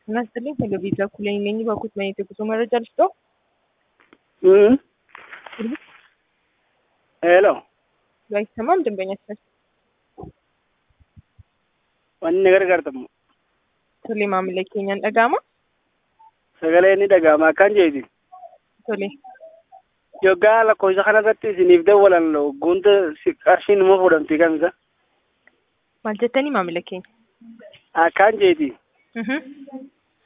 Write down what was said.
Nastali televizyaa kuleenyeenyi bakut maayete kusuma jalsto Mm. Hello. አይሰማም ደንበኛችን Wanni na gargaartamu ቶሌ maamila keenyaan dhaga'ama sagalee ni dhaga'ama akkan jeeti. ቶሌ Yoggaa lakkoofsa kanarratti isiniif dawwalan guunta si- qarshiin immoo fuudhamti kamisa. maal jettanii maamila keenya Akkaan jeeti. Mhm.